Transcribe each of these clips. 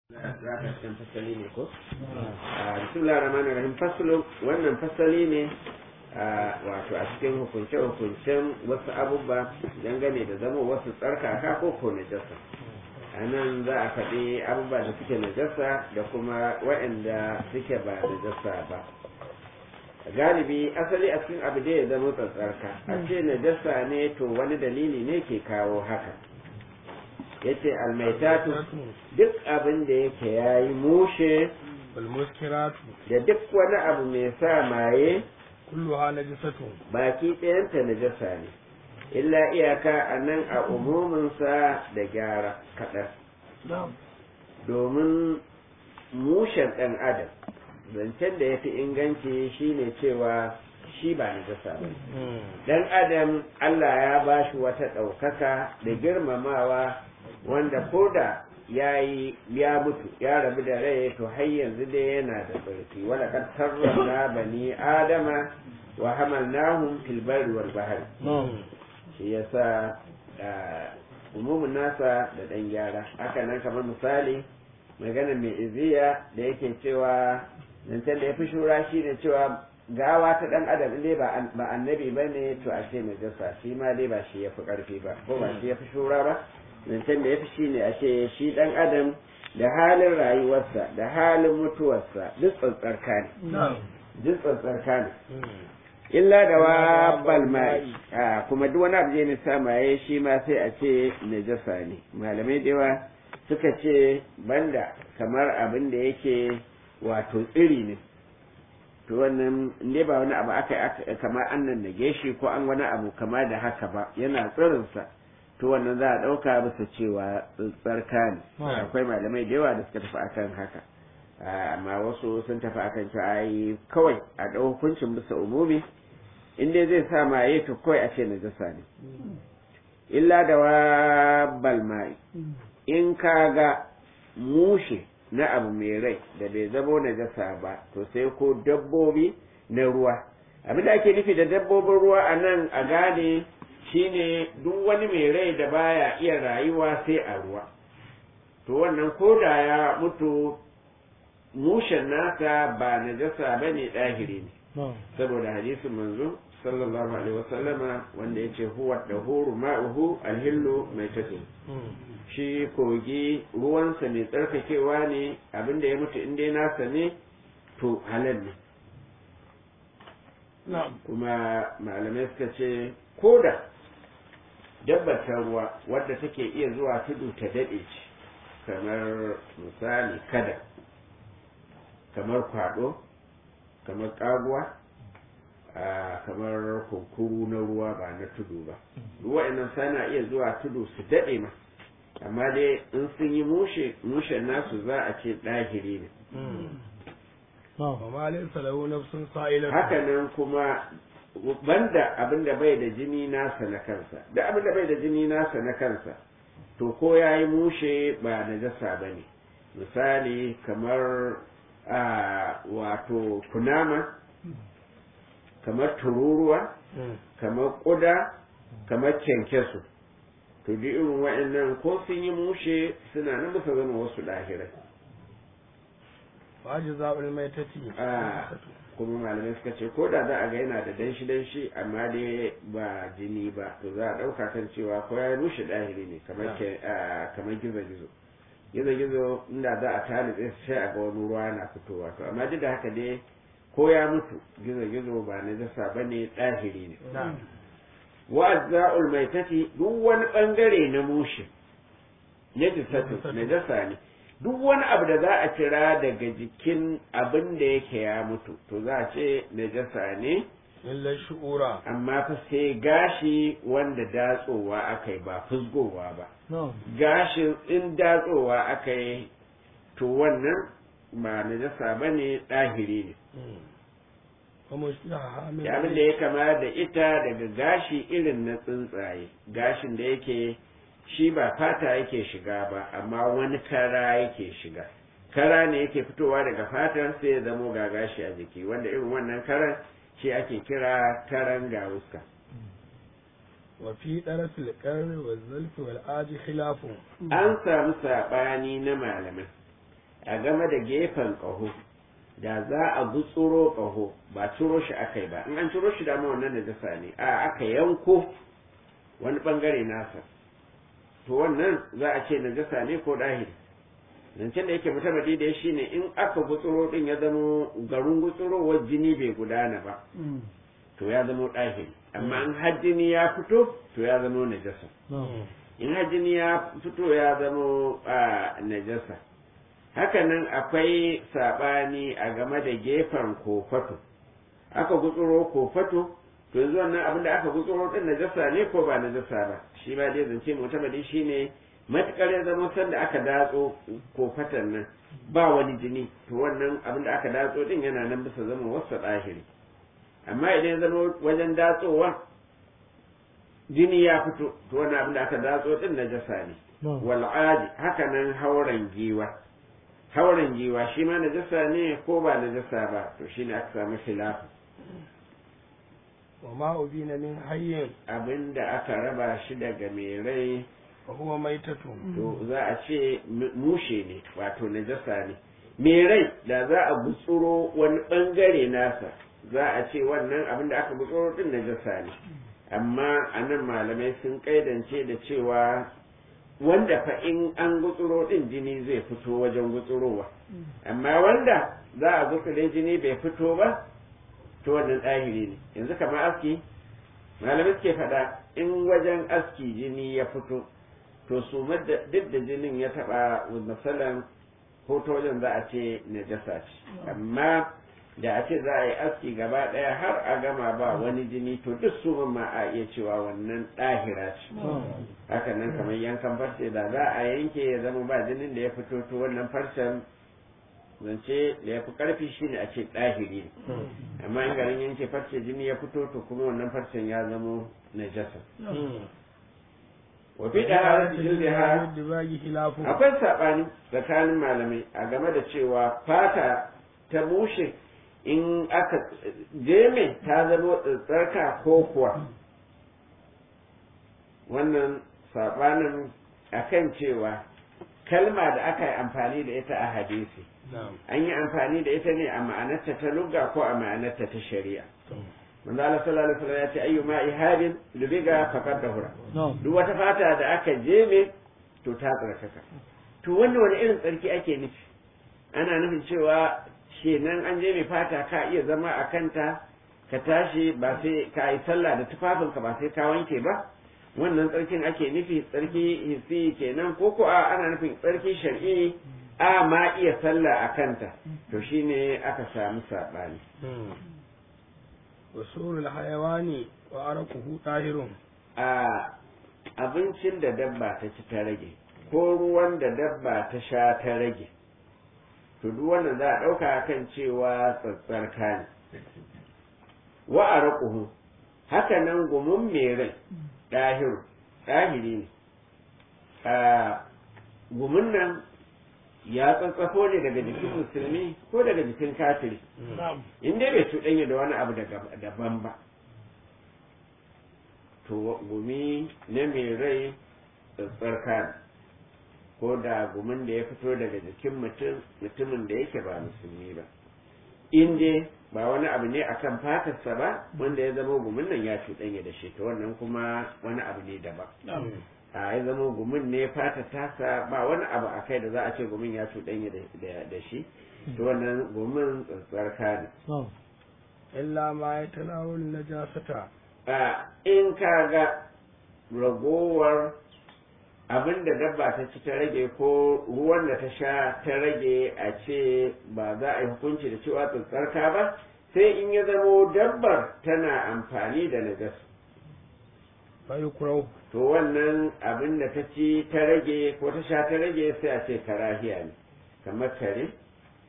za ka cikin fasali ne ko? bismillah rahman rahim fasalin wannan fasali ne wato a cikin hukunce-hukuncen wasu abubuwa dangane da zama wasu tsarkaka ko ko najasa a nan za a faɗi abubuwa da suke najasa da kuma waɗanda suke ba najasa ba galibi asali a cikin abu da ya zama tsarka a ce najasa ne to wani dalili ne ke kawo haka yace almaitatu duk abin da yake yayi mushe walmuskiratu da duk wani abu mai sa maye kulluha najisatu baki ɗayanta najasa ne illa iyaka a nan a umuminsa da gyara kaɗan domin mushen ɗan adam zancen da ya fi inganci shine cewa shi ba najasa ba ɗan adam Allah ya ba shi wata ɗaukaka da girmamawa wanda ko da ya yi ya mutu ya rabu da rai to har yanzu dai yana da tsarki wala kad karramna bani adama wa hamalnahum fil barri wal bahri shi yasa umumin nasa da dan gyara haka nan kamar misali magana mai iziya da yake cewa zancen da ya fi shura shi ne cewa gawa ta dan adam dai ba annabi ba ne to a ce najasa shi ma dai ba shi ya fi karfi ba ko ba shi ya fi shura ba zancen da ya fi shi ne a ce shi ɗan adam da halin rayuwarsa da halin mutuwarsa duk tsantsarka ne duk tsantsarka ne illa da wabbal mai kuma duk wani abu je ne samaye shi ma sai a ce najasa ne malamai da yawa suka ce banda kamar abin da yake wato tsiri ne to wannan inda ba wani abu aka kamar an nan nage shi ko an wani abu kama da haka ba yana tsirinsa to wannan za a ɗauka bisa cewa tsarka ne akwai malamai da yawa da suka tafi akan haka amma wasu sun tafi akan cewa ai kawai a ɗau hukuncin bisa umumi in dai zai sa maye to kawai a ce najasa ne illa da wabbal mai in ka ga mushe na abu mai rai da bai zamo najasa ba to sai ko dabbobi na ruwa abin da ake nufi da dabbobin ruwa a nan a gane shine duk wani mai rai da baya iya rayuwa sai a ruwa to wannan koda ya mutu mushen nasa ba najasa ba ne ɗahiri ne saboda hadisin manzo sallallahu alaihi wasallama wanda ya ce huwa da huru ma'uhu alhillu mai tafi shi kogi ruwansa mai tsarkakewa ne abinda ya mutu inda nasa ne to halal ne kuma malamai suka ce koda dabbar ta ruwa wadda take iya zuwa tudu ta daɗe ce kamar misali kada kamar kwaɗo kamar ƙaguwa kamar kunkuru na ruwa ba na tudu ba ruwa inan sana iya zuwa tudu su daɗe ma amma dai in sun yi mushe mushen nasu za a ce ɗahiri ne haka nan kuma banda abin da bai da jini nasa na kansa da abin da bai da jini nasa na kansa to ko ya yi mushe ba na jasa ba ne misali kamar a wato kunama kamar tururuwa kamar ƙuda kamar kyankyasu to duk irin wa'annan ko sun yi mushe suna nan bisa zama wasu ɗahirai wajiza'ul maitati kuma malamai suka ce ko da za a ga yana da danshi danshi amma dai ba jini ba to za a ɗauka kan cewa ko ya rushe ɗahiri ne kamar kamar gizo gizo gizo gizo inda za a talibe sai a ga wani ruwa na fitowa to amma duk da haka dai ko ya mutu gizo gizo ba na jasa ba ne ɗahiri ne wa azza'ul maitati duk wani bangare na mushe na jisatu na jasa ne duk wani abu da za a kira daga jikin abin da yake ya mutu to za a ce najasa ne illa shu'ura amma fa sai gashi wanda datsowa aka yi ba fusgowa ba gashin in datsowa aka yi to wannan ba najasa ba ne ɗahiri ne abin da ya kama da ita daga gashi irin na tsuntsaye gashin da yake shi ba fata yake shiga ba amma wani kara yake shiga kara ne yake fitowa daga fatar sai ya zamo ga gashi a jiki wanda irin wannan karan shi ake kira karan gawuska wa fi darafil qarni wa zalfi wal aji khilafu an samu sabani na malamai a game da gefen ƙaho da za a gutsuro ƙaho ba ciro shi aka yi ba in an ciro shi dama wannan najasa ne a aka yanko wani bangare nasa to wannan za a ce najasa ne ko dahiri zancen da yake mutabadi da shi ne in aka gutsuro din ya zama garin gutsurowar jini bai gudana ba to ya zama dahiri amma in har jini ya fito to ya zama najasa in har jini ya fito ya zama a najasa hakanan akwai saɓani a game da gefen kofato aka gutsuro kofato to yanzu wannan abin da aka gutsuro din najasa ne ko ba najasa ba shi ba dai zance mutabadi shine matukar ya zama sanda aka datso kofatan nan ba wani jini to wannan abin da aka datso din yana nan bisa zama wasu ɗahiri amma idan ya zama wajen datsowa jini ya fito to wannan abin da aka datso din najasa ne wal'adi haka nan hauren giwa hauren giwa shi ma najasa ne ko ba najasa ba to shine aka samu khilafu wa ma ubina min hayyin abinda aka raba shi daga mai rai fa huwa maitatu to za a ce mushe ne wato najasa ne mai rai da za a gutsuro wani bangare nasa za a ce wannan abin da aka gutsuro din najasa ne amma a nan malamai sun kaidance da cewa wanda fa in an gutsuro din jini zai fito wajen gutsurowa amma wanda za a gutsure jini bai fito ba to wannan ɗahiri ne yanzu kamar aski malamai suke faɗa in wajen aski jini ya fito to su duk da jinin ya taɓa misalan ko ta wajen za a ce najasa ce amma da a ce za a yi aski gaba ɗaya har a gama ba wani jini to duk su ma a iya cewa wannan ɗahira ce haka nan kamar yankan farce da za a yanke ya zama ba jinin da ya fito to wannan farcen zance da ya fi ƙarfi shine a ce ɗahiri amma in garin yanke farce jini ya fito to kuma wannan farcen ya zama najasa wa fi ɗaharar jildiha dibagi khilafu akwai saɓani tsakanin malamai a game da cewa fata ta bushe in aka jeme ta zama tsarka ko kuwa wannan saɓanin akan cewa kalma da aka yi amfani da ita a hadisi an yi amfani da ita ne a ma'anarta ta lugga ko a ma'anarta ta shari'a manzo Allah sallallahu alaihi wasallam ya ce ayyu ma ihabin lubiga faqad dahura duk wata fata da aka jeme to ta tsarkaka to wannan wani irin tsarki ake nufi ana nufin cewa kenan an je mai fata ka iya zama a kanta ka tashi ba sai ka yi sallah da tufafinka ba sai ka wanke ba wannan tsarkin ake nufi tsarki hissi kenan ko ko a ana nufin tsarki shar'i a ma iya sallah a kanta to shine aka samu saɓani wasurul hayawani wa araquhu tahirun a abincin da dabba ta ci ta rage ko ruwan da dabba ta sha ta rage to duk wannan za a ɗauka kan cewa tsatsarka ne wa a raƙuhu haka nan gumin mai rai ɗahiru ɗahiri ne a gumin nan ya tsatsafo ne daga jikin musulmi ko daga jikin kafiri in dai bai cuɗanya da wani abu daban ba to gumi na mai rai tsatsarka ne ko da gumin da ya fito daga jikin mutum mutumin da yake ba musulmi ba in dai ba wani abu ne akan fatarsa ba wanda ya zama gumin nan ya cuɗanya da shi to wannan kuma wani abu ne daban a ya zama gumin ne fata tasa ba wani abu a kai da za a ce gumin ya cuɗanya da shi to wannan gumin tsarka ne illa ma ya tanawul najasata a in ka ga ragowar abin da dabba ta ci ta rage ko ruwan da ta sha ta rage a ce ba za a yi hukunci da cewa tsarka ba sai in ya zamo dabbar tana amfani da najas bai kurau to wannan abin da ta ci ta rage ko ta sha ta rage sai a ce karahiya ne kamar kare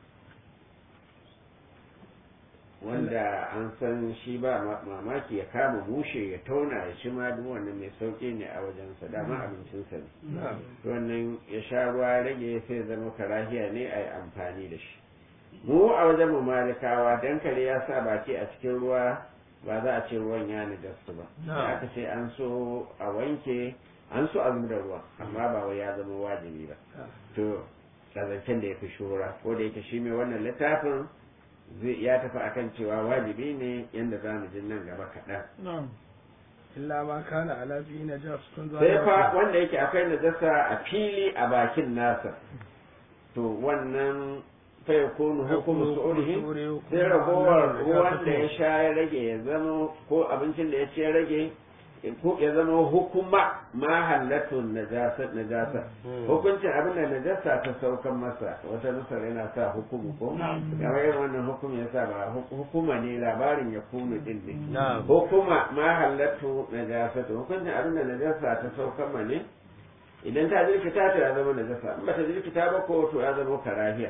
wanda an san shi ba mamaki ya kama mushe ya tauna ya ci ma duk wannan mai sauki ne a wajensa dama abincinsa ne wannan ya sha ruwa rage sai zama karahiya ne a yi amfani da shi mu a wajen mu malikawa dan kare ya sa baki a cikin ruwa ba za a ce ruwan ya najastu ba aka ce an so a wanke an so a da ruwa amma ba wai ya zama wajibi ba to zancen da ya fi shura ko da yake shi mai wannan littafin zai ya tafi akan cewa wajibi ne yadda za mu ji nan gaba kaɗan na'am illa ma kana ala fi najasatun sai fa wanda yake akwai najasa a fili a bakin nasa to wannan fa yakunu hukumu su'ulihi sai ragowar ruwan da ya sha ya rage ya zama ko abincin da ya ci ya rage ko ya zama hukuma ma hallatun najasa najasa hukuncin abin da najasa ta saukan masa wata nusar yana sa hukumu ko kamar irin wannan hukum ya sa ba hukuma ne labarin ya kunu din ne hukuma ma hallatu najasa hukuncin abin da najasa ta saukan ma ne idan ta jirkita to ya zama najasa in ba ta jirkita ba ko to ya zama karahiya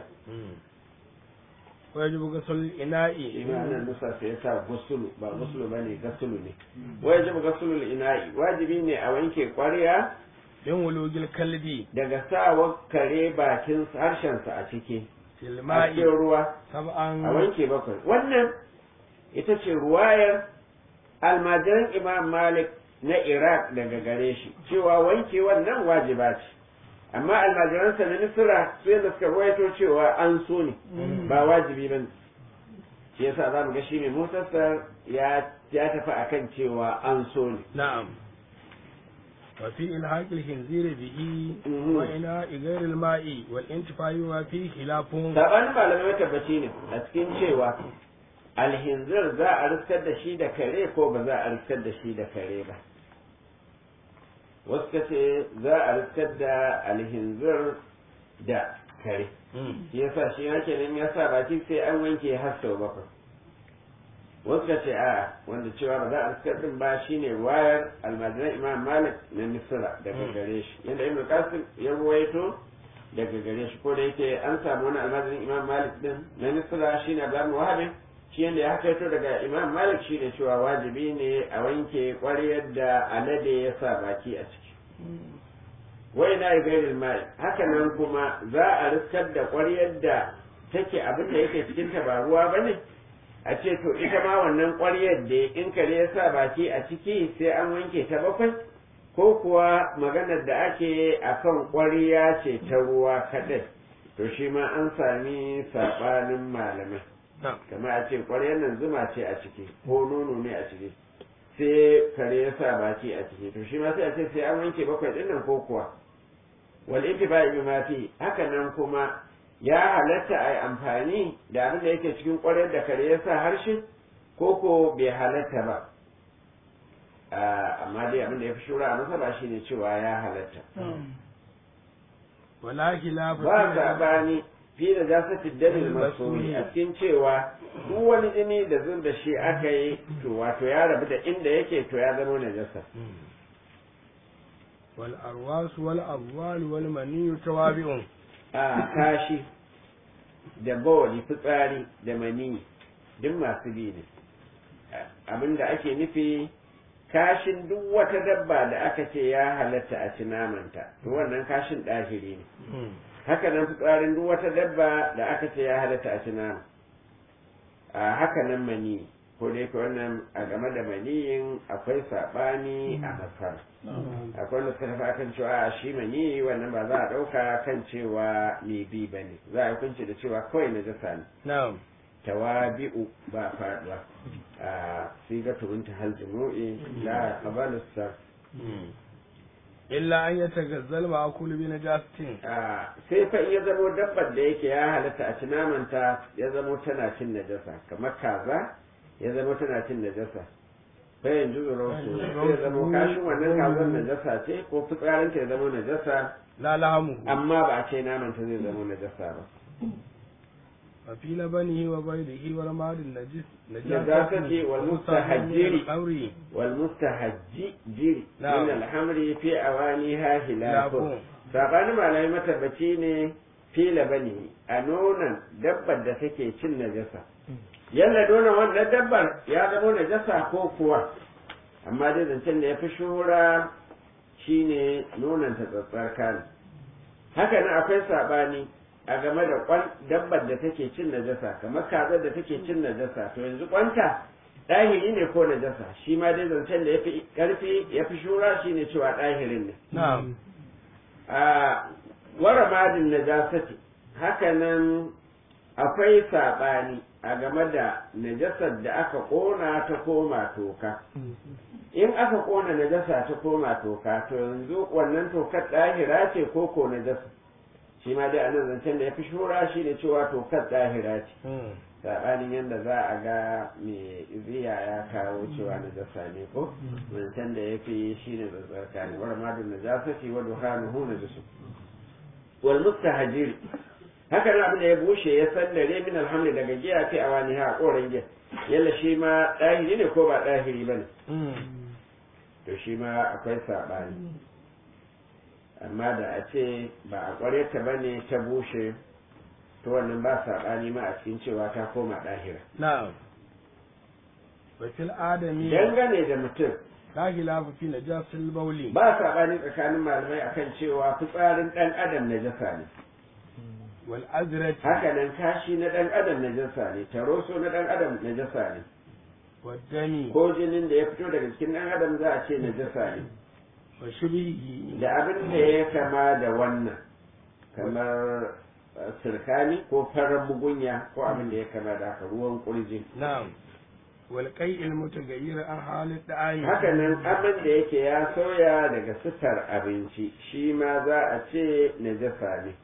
wajibu gasul ina'i imanin nusa sai ya sa gusulu ba gusulu ba ne gasulu ne wajibu gasulul ina'i wajibi ne a wanke kwarya bin wulugil kalbi daga sawa kare bakin harshensa a ciki a filma'i cikin ruwa sab'an a wanke bakwai wannan ita ce ruwayar almajiran imam malik na iraq daga gare shi cewa wanke wannan wajiba ce amma almajiransa na misira su yadda suka ruwaito cewa an so ne ba wajibi ba ne shi yasa za mu ga shi mai motarsa ya ya tafi akan cewa an so ne na'am wa fi ilhaqil hinzir bihi Mhm. wa ina igairil ma'i wal intifai wa fi khilafun sabanin malamai tabbaci ne a cikin cewa alhinzir za a riskar da shi da kare ko ba za a riskar da shi da kare ba wasu ka ce za a riskar da alhinzir da kare shi yasa shi yake nan ya sa baki sai an wanke har sau bakwai wasu ka ce a wanda cewa ba za a riskar din ba shine wayar almajiran imam malik na misra daga gare shi yadda ibn qasim ya ruwaito daga gare shi ko da yake an samu wani almajirin imam malik din na misra shine abdullahi wahabi shi yadda ya hakaito daga imam malik shine cewa wajibi ne a wanke ƙwaryar da alade ya sa baki a ciki wai na yi gairin mai haka nan kuma za a riskar da ƙwaryar da take abin da yake cikin ta ba ruwa ba ne a ce to ita ma wannan ƙwaryar da in kare ya sa baki a ciki sai an wanke ta bakwai ko kuwa maganar da ake a kan ƙwarya ce ta ruwa kaɗai to shi ma an sami saɓanin malamai na'am kamar a ce ƙwaryar nan zuma ce a ciki ko nono ne a ciki sai kare ya sa baki a ciki to shi ma sai a ce sai an wanke bakwai ɗin nan ko kuwa wal intifa'i bima fi haka nan kuma ya halatta a yi amfani da abin da yake cikin ƙwaryar da kare ya sa harshe ko ko bai halatta ba Ah, amma dai abin da ya fi shura a masa ba shine cewa ya halatta wala khilafa ba fi- sabani fi da jasati dalil masuri a cikin cewa duk wani jini da zub da shi aka yi to wato ya rabu da inda yake to ya zama najasa wal arwas wal abwal wal mani tawabi'un a kashi da bawali fitsari da mani duk masu bi ne abinda ake nufi kashin duk wata dabba da aka ce ya halatta a ci namanta to wannan kashin ɗahiri ne haka nan fitsarin duk wata dabba da aka ce ya halatta a ci nama a haka nan mani ko da yake wannan a game da maniyin akwai saɓani a masar akwai wanda suka tafi akan cewa a shi mani wannan ba za a ɗauka kan cewa mai bi ba ne za a hukunci da cewa kawai na jasa ne na'am tawabi'u ba faɗuwa a siga turunta hal jumu'i la qabalu sar illa an yatagazzal ma'kul bi najasatin a sai fa iya zamo dabbar da yake ya halatta a ci namanta ya zamo tana cin najasa kamar kaza ya zamo tana cin najasa fa yanzu zuro su sai ya zamo kashin wannan kazan najasa ce ko fitsarinta ya zamo najasa la lahamu amma ba a ce namanta zai zamo najasa ba wa fi labanihi wa baydihi wal madin najis najasati wal mustahajjiri amri wal mustahajji jiri Na'am. min alhamri fi awaniha hilafun Hilafun. sabanin malamai matabbaci ne fi labani a nonon dabbar da take cin najasa yalla nonon wannan dabbar ya zama najasa ko kuwa amma dai zancen da ya fi shuhura shine nonon ta tsatsarka ne haka nan akwai sabani a game da kwan dabbar da take cin najasa kamar kazar da take cin najasa to yanzu kwanta ɗahiri ne ko najasa shi ma dai zancen da ya fi ƙarfi ya fi shura shine cewa ɗahirin ne na'am a wara madin najasati hakanan akwai saɓani a game da najasar da aka ƙona ta koma toka in aka ƙona najasa ta koma toka to yanzu wannan tokar ɗahira ce ko ko najasa shi ma dai a nan zancen da ya fi shura shi ne cewa tokar ɗahira ce saɓanin yadda za a ga mai ziya ya kawo cewa najasa ne ko zancen da ya fi shi ne zazzarka ne wani madun najasa ce wa duhanuhu najasu wal mustahajiri haka nan abin da ya bushe ya sandare min alhamdu daga giya fi a wani ha koren giya yalla shi ma ɗahiri ne ko ba ɗahiri ba ne to shi ma akwai saɓani amma da a ce ba a ƙwareta ba ne ta bushe to wannan ba saɓani ma a cikin cewa ta koma ɗahira na'am wa fil adami dangane da mutum la khilafa fi najasil bawli ba saɓani tsakanin malamai akan cewa fitsarin ɗan adam najasa ne wal azrati haka nan kashi na ɗan adam najasa ne taroso na ɗan adam najasa ne wad dami ko jinin da ya fito daga cikin ɗan adam za a ce najasa ne wa shibhihi da abin da ya kama da wannan kamar eh, sirkani ko farar mugunya ko abin da ya kama da haka ruwan kurji na'am wal qai'il mutaghayyir an halid da'ani haka nan abin da yake ya soya daga sifar abinci shi ma za a ce najasa ne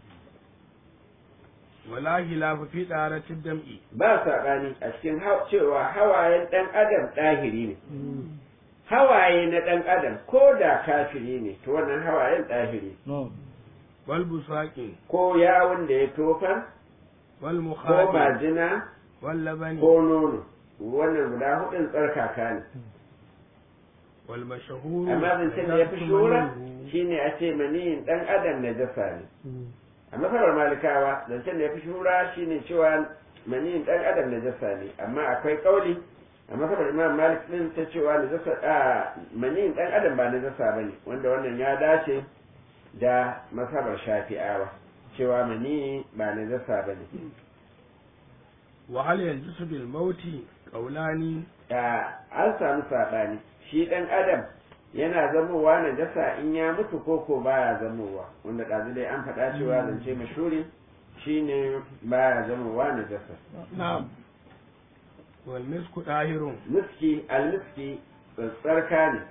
wala khilafa fi daratid dam'i ba saɓani a cikin hau- cewa hawayen ɗan adam ɗahiri ne hawaye na ɗan adam ko da kafiri ne to wannan hawayen ɗahiri wal busaqi ko yawon da ya tofar wal ko mukhadi majina wal labani ko nono wannan guda hudun tsarkaka ne wal mashhur amma zancen da ya fi shura shine a ce maniyin ɗan adam na jasa ne a masarar malikawa zancen da ya fi shura shine cewa maniyin ɗan adam na jasa ne amma akwai ƙauli a masarar imam malik ɗin ta cewa na jasa a maniyin ɗan adam ba na jasa ba ne wanda wannan ya dace da masabar shafi'awa cewa maniyi ba na jasa ba ne wa hal yanjisu bil mauti qawlani da an samu saɓani shi ɗan adam yana zamowa na jasa in ya mutu ko ko baya zamowa wanda ɗazu dai an faɗa cewa zance mashuri shine baya zamowa na jasa na'am wal misku dahirun miski almiski tsarka ne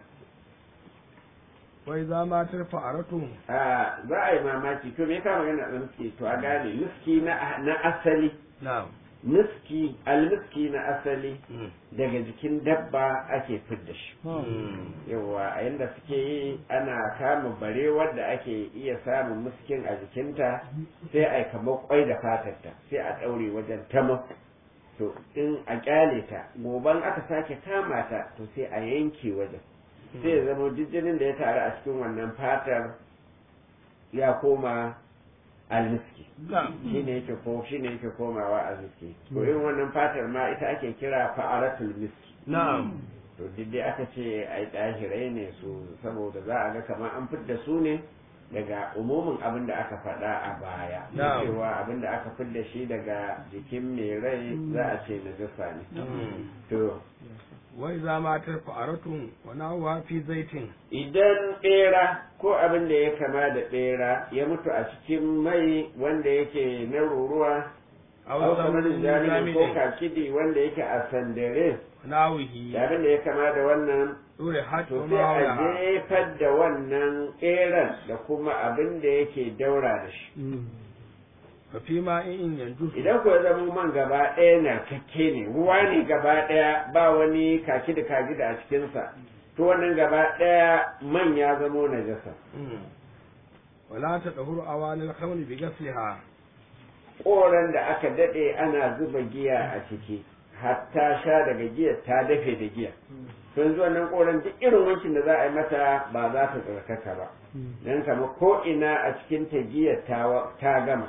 wai za ma tarfa aratu a za a yi mamaki to me ka magana da miski to a gane miski na na asali na'am miski almiski na asali daga jikin dabba ake fidda shi yawa a yadda suke yi ana kama barewar da ake iya samun muskin a jikinta sai a yi kamar kwai da fatarta sai a ɗaure wajen tama to in a kyale ta goban aka sake kama ta to sai a yanke wajen sai ya zama jijjinin da ya taru a cikin wannan fatar ya koma almiski shi ne yake ko shi ne yake komawa almiski to irin wannan fatar ma ita ake kira fa'aratul miski na'am to duk dai aka ce ai ɗahirai ne su saboda za a ga kamar an fidda su ne daga umumin abin da aka faɗa a baya Na'am. cewa abin da aka fidda shi daga jikin mai rai za a ce najasa ne to wai za ma tarfa aratu wa nawa fi zaitin idan ɓera ko abin da ya kama da ɓera ya mutu a cikin mai wanda yake na ruruwa aw au kamar zamanin jami'in ko jami'in kakidi wanda yake a sandare nawihi da abin da ya kama da wannan dure hat to wa sai a ma jefar da wannan ƙeran da kuma abin da yake daura da shi fa fi ma in yanzu idan ku zama man gaba ɗaya na kakke ne ruwa ne gaba ɗaya ba wani kaki da kaki da a cikinsa to wannan gaba ɗaya man ya zamo najasa wala ta dahuru awalil khamri bi gasliha ƙoran da aka daɗe ana zuba giya a ciki hatta sha daga giyar ta dafe da giya sun zuwa nan ƙoran duk irin wankin da za a yi mata ba za ta tsarkaka ba don kama ko ina a cikin ta giyar ta ta gama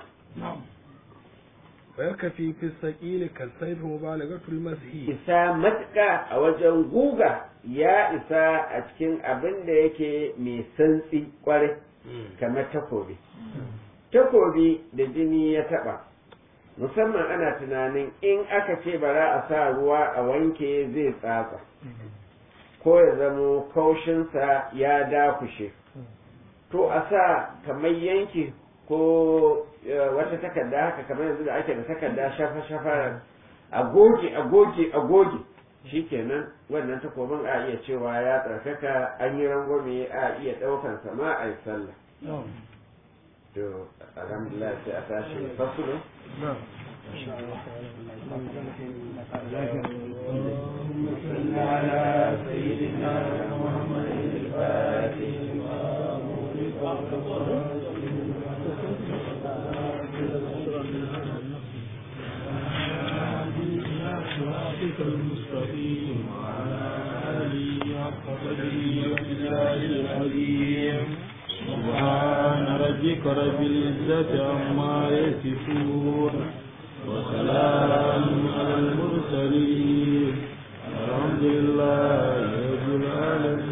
wa yakfi fi saqil kal sayf mubalagatul mashi isa matuƙa a wajen guga ya isa a cikin abin da yake mai santsi kwarai kamar takobi takobi da jini ya taɓa musamman ana tunanin in aka ce bara a sa ruwa a wanke zai tsatsa ko ya zamo kaushinsa ya dakushe to a sa kamar yanki ko wata takarda haka kamar yanzu da ake da takarda shafa shafa a goge a goge a goge shikenan wannan takobin a iya cewa ya tsarkaka an yi rangwame a iya ɗaukan sama a yi sallah to alhamdulillah sai a tashi fasulu على سيدنا محمد الفاتح صراطك المستقيم وعلى آله حق قدره وبالله العظيم سبحان ربك رب العزة عما يصفون وسلام على المرسلين الحمد لله رب العالمين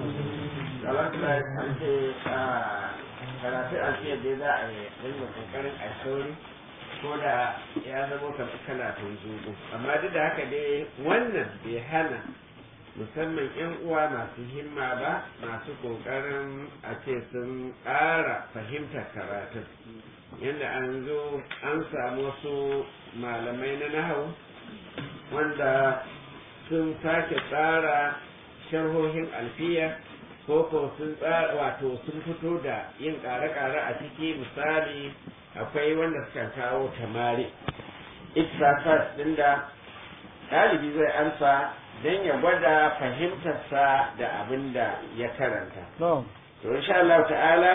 karatu a ce dai za a yi dinga kokarin a sauri ko da ya zama kamar kana tunzugu amma duk da haka dai wannan bai hana musamman yan uwa masu himma ba masu kokarin a ce sun ƙara fahimtar karatun yadda an zo an samu wasu malamai na nahau wanda sun sake tsara sharhohin alfiya ko ko sun tsara wato sun fito da yin ƙare-ƙare a ciki misali akwai wanda suka kawo tamari itrafas din da ɗalibi zai amsa don ya gwada fahimtarsa da abin da ya karanta to insha Allah ta'ala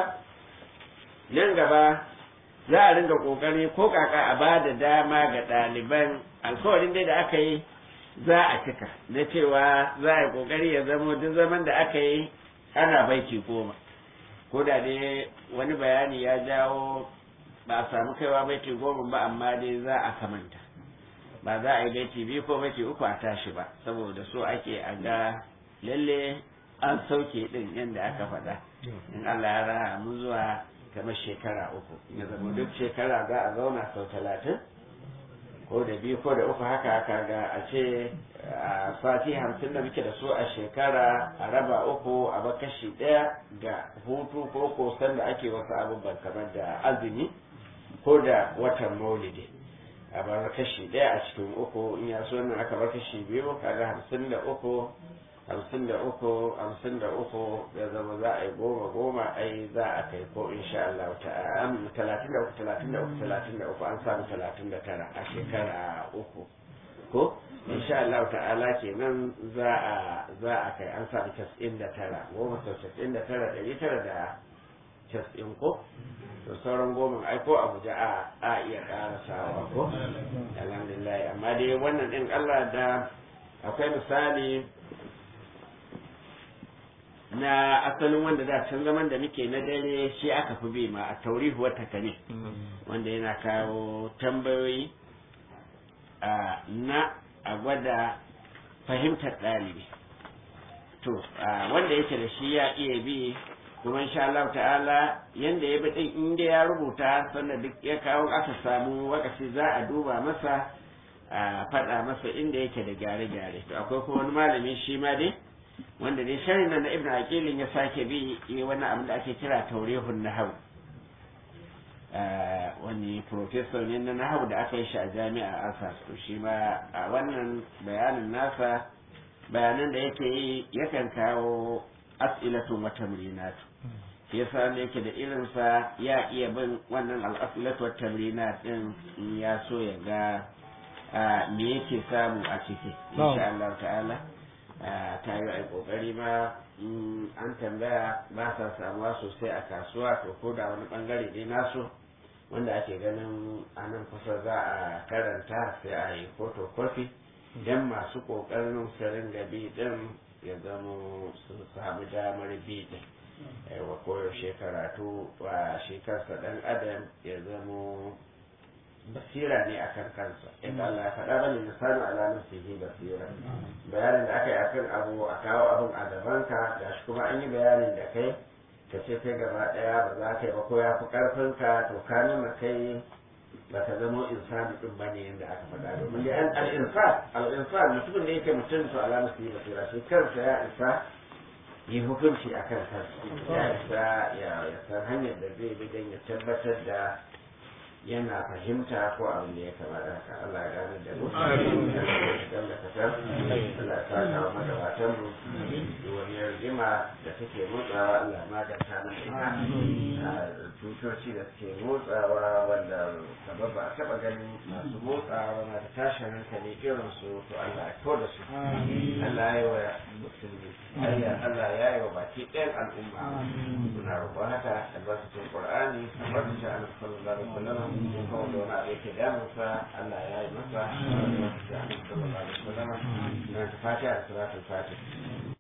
nan gaba za a ringa kokari ko kaka a ba da dama ga ɗaliban alkawarin dai da aka yi za a cika na cewa za a yi kokari ya zama duk zaman da aka yi ana baiti goma ko da dai wani bayani ya jawo ba a samu kaiwa baiti goma ba amma dai za a kamanta ba za a yi baiti biyu ko baiti uku a tashi ba saboda so ake a ga lalle an sauke din yadda aka faɗa in Allah ya raha mu zuwa kamar shekara uku ya zama duk shekara za a zauna sau talatin ko da biyu ko da uku haka haka ga a ce a sati hamsin da muke da su a shekara a raba uku a bakashi ɗaya ga hutu ko kosan da ake wasu abubuwan kamar da azumi ko da watan maulidi a bar kashi ɗaya a cikin uku in ya so nan aka bar kashi biyu kaga hamsin da uku hamsin da uku hamsin da uku ya zama za a yi goma goma ai za a kai ko insha Allah ta'ala talatin da uku talatin da uku talatin da uku an samu talatin da tara a shekara uku ko insha Allah ta'ala kenan za a za a kai an samu casa'in da tara goma sau casa'in da tara ɗari tara da casa'in ko to sauran goma ai ko abuja a a iya karasawa ko alhamdulillah amma dai wannan din Allah da akwai misali na asalin wanda da can zaman da muke na dare shi aka fi bi ma a taurihu wata kane wanda yana kawo tambayoyi na a gwada fahimtar ɗalibi to wanda yake da shi ya iya bi kuma insha Allah ta'ala yanda ya bi din inda ya rubuta sannan duk ya kawo aka samu wakaci za a duba masa a faɗa masa inda yake da gyare-gyare to akwai kuma wani malami shi ma dai wanda dai sharhin na ibn aqilin ya sake bi yi wani abin da ake kira taurihun nahwu wani professor ne na nahwu da aka yi shi a jami'a asas to shi ma a wannan bayanin nasa bayanan da yake yi yakan kawo as'ilatun wa tamrinatu shi yasa ne yake da irinsa ya iya bin wannan al'asilatu wa tamrinat din in ya so ya ga me yake samu a ciki insha Allah ta'ala ta yi a kokari ma an tambaya ba sa samuwa sosai a kasuwa to ko da wani bangare dai nasu wanda ake ganin a nan kusa za a karanta sai a yi photocopy don masu kokarin su ringa bi din ya zama su samu damar bi din wa koyaushe karatu wa shi kansa dan adam ya zama basira ne akan kansa inda Allah ya faɗa bane misali ala nafsihi basira bayanin da aka yi akan abu a kawo abun a gabanka da shi kuma an yi bayanin da kai ka ce kai gaba ɗaya ba za ka yi ba ko ya fi ƙarfin ka to ka nuna kai ba ka zamo insani din ba ne yadda aka faɗa domin dai an al-insan al-insan mutumin da yake mutum to ala nafsihi basira shi kansa ya isa yi hukunci a kan kansa ya isa ya san hanyar da zai bi don ya tabbatar da yana fahimta ko abin da ya kamata haka Allah ya gane da mu Amin. dan da kasar Allah ya saka wa magabatan mu da wani rigima da take motsawa Allah ma da ta nan ita tutoci da suke motsawa wanda sabab ba a taba ganin masu motsawa na da tashin hankali irin su to Allah ya kawo da su Allah ya yi wa musulmi Allah ya yi wa baki ɗayan al'umma suna roƙon haka albarkacin Qur'ani albarkacin Annabi sallallahu alaihi wasallam ko kawo da wani abu yake damunsa Allah ya yi masa albarkacin Annabi sallallahu alaihi wasallam na ta fatiha da salatul fatiha